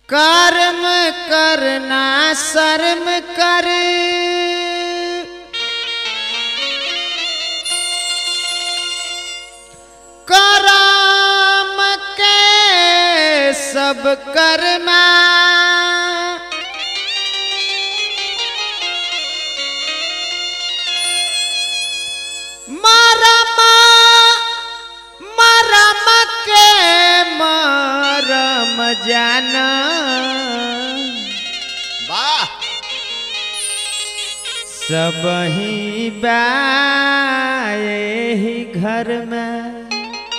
कर्म करना शर्म कर करम के सब कर्मा मरम मरम के मरम जाना वाह सब ही बाए ही घर में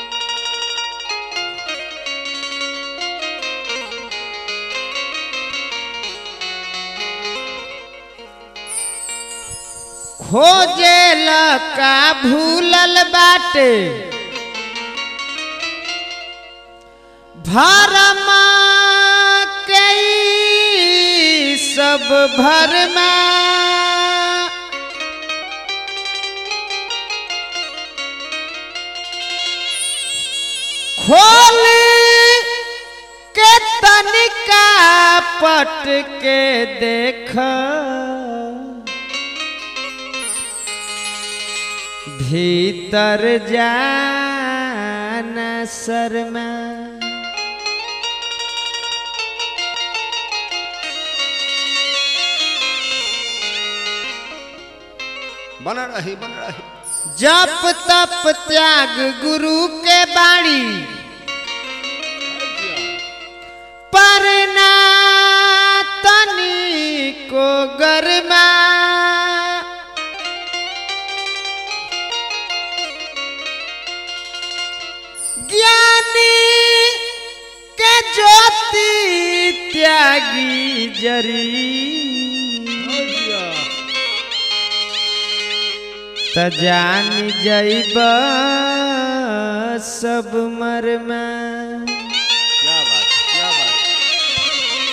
खोजे का भूलल बाटे भरमा के ई सब भरमा खोल के तनिका पट के देख भीतर जाना शर्मा बन रही बन रही जप तप त्याग गुरु के बाणी परना तनी को गरमा ज्ञानी के ज्योति त्यागी जरी त जान जैब सब मरमा क्या बात है क्या बात है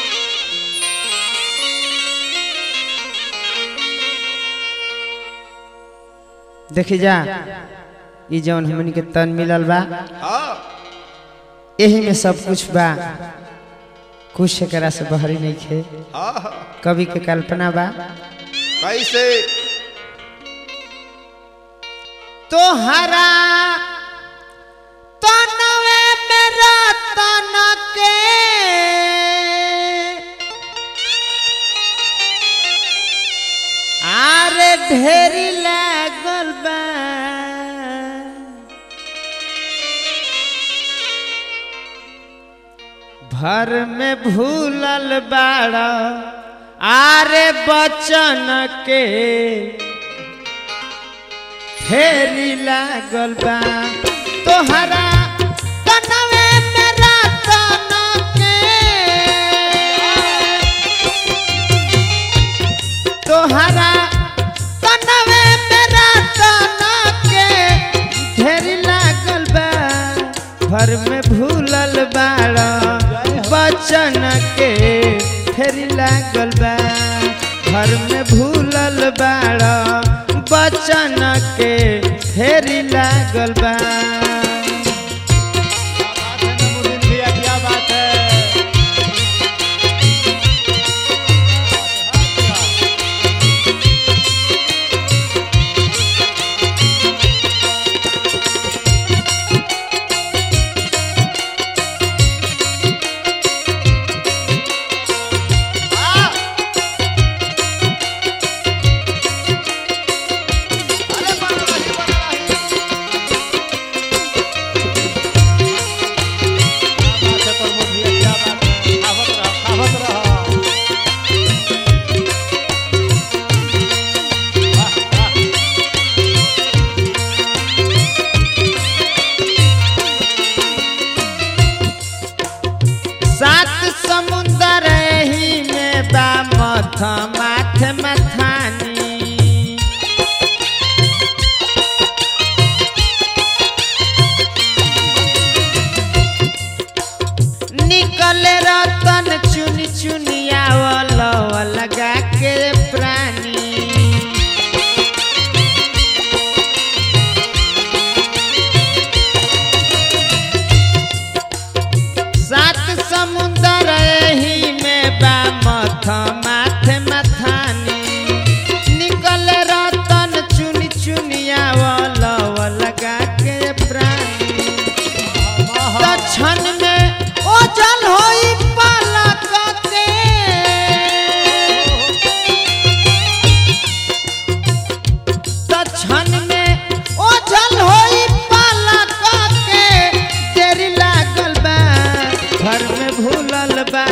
देखी जा ई जौन हमन के तन मिलल बा हाँ यही में सब कुछ बा कुछ एकरा से बहरी नहीं खे हाँ हाँ कवि के कल्पना बा कैसे तोहरा तनवे मेरा तन के आरे ढेरी लागल बा भर में भूलल बाड़ा आरे बचन के फेरी लागल बा तोहरा तनवे मेरा तन के तोहरा तनवे मेरा तन के फेरी लागल बा घर में भूलल बाड़ा बचन के फेरी लागल बा घर में भूलल बाड़ा बचन के फेरी लागल बा भैया क्या बात है अरे बन रही बन रही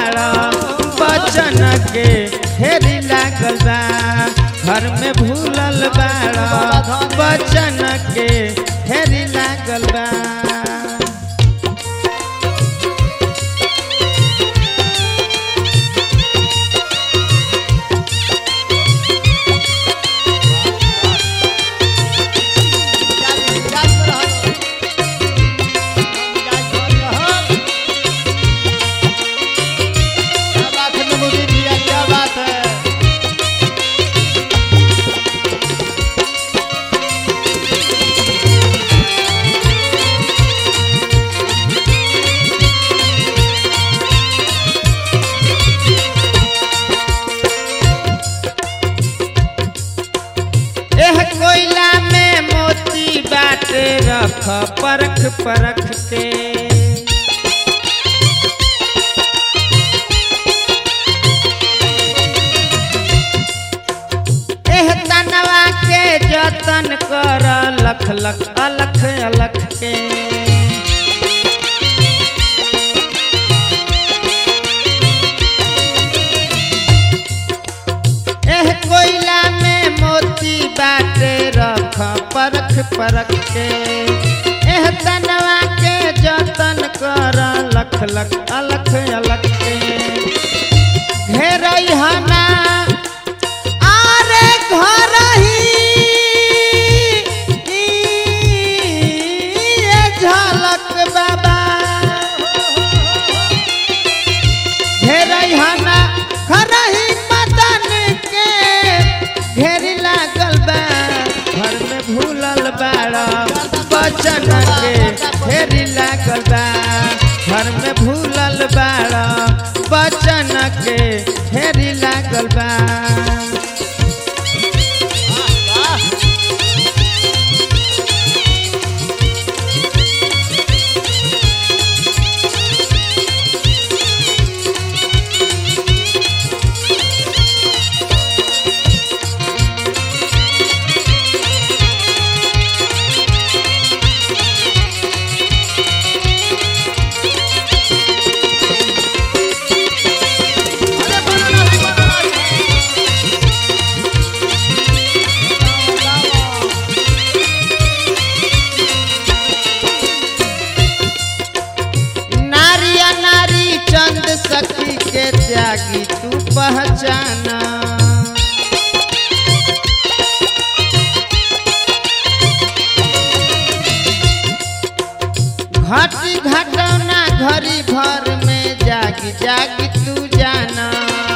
बाड़ा बचन के हेरी लागल बा घर में भूलल बाड़ा बचन के हेरी लागल बा क्या बात है नमूदी भैया क्या बात है एह कोयला में मोती बाटे रख परख परख के एह तनवा के जतन कर लख लख अलख अलख के एह कोयला में मोती बाटे रख परख परख के एह तनवा के जतन कर लख लख अलख अलख के घेरई हना आरे घर ही ये झलक बाबा घेरई हना खरही मदन के घेरी लागल बा घर में भूलल बाड़ा बचन के घेरी लागल बा घर में भूलल बाड़ा बचन के घेरी लागल बा नारिया नारी चंद सखी के त्यागी तू पहचाना घटी घटौना घड़ी भर में जागी जागी तू जाना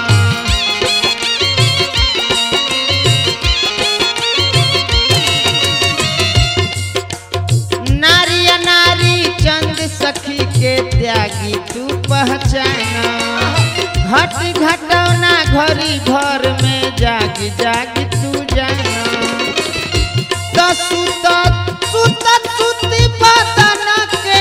नारिया नारी चंद सखी के त्यागी तू पहचाना घट घटौना घड़ी भर में जागी जागी तू जाना तो सुत सुत सुती बदन के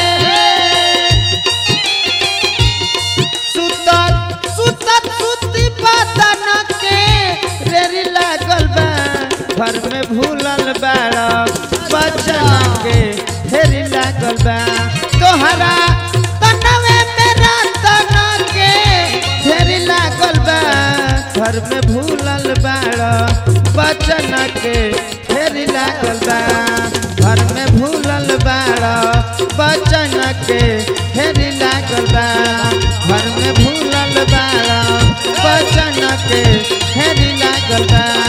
सुत सुत सुती बदन के रेरी लागल बा घर में भूलल बाड़ा बचन के फेरी लागल बा तोहरा तनवे में रतन के फेरी लागल बा घर में भूलल बाड़ा बचन के फेरी लागल बा घर में भूलल बाड़ा बचन के फेरी लागल बा घर में भूलल बाड़ा बचन के फेरी लागल बा